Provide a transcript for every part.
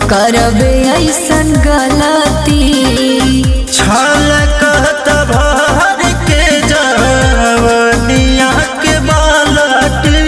करबे ऐसन गलती छल कहत भर के जवनिया के बालटी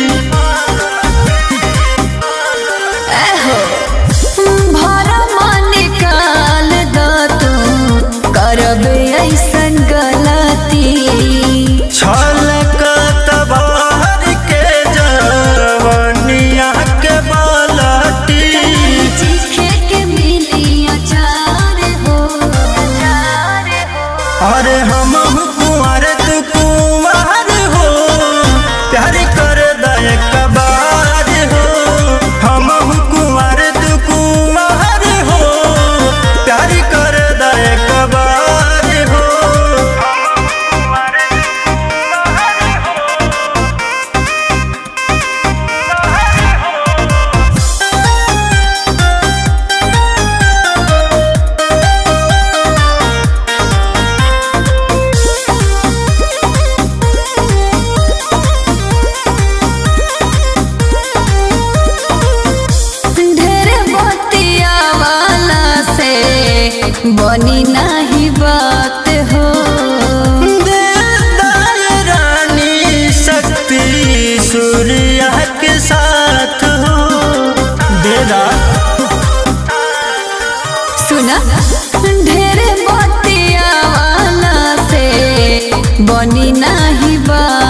एहो भरम निकाल द तू करबे ऐसन गलती छल कहत भर के जवनिया के बालटी चीखे के मिली अचार हो अरे हम कुंवर तू कुंवर हो प्यार कर दे कबार हो हम कुंवर तू कुंवर हो प्यार कर दे कबार हो ढेर बतिया वाला से बनी नाही बात हो दे दे रानी शक्ति सूर्य के साथ हो देदा सुना ढेर बतिया वाला से बनी नाही बात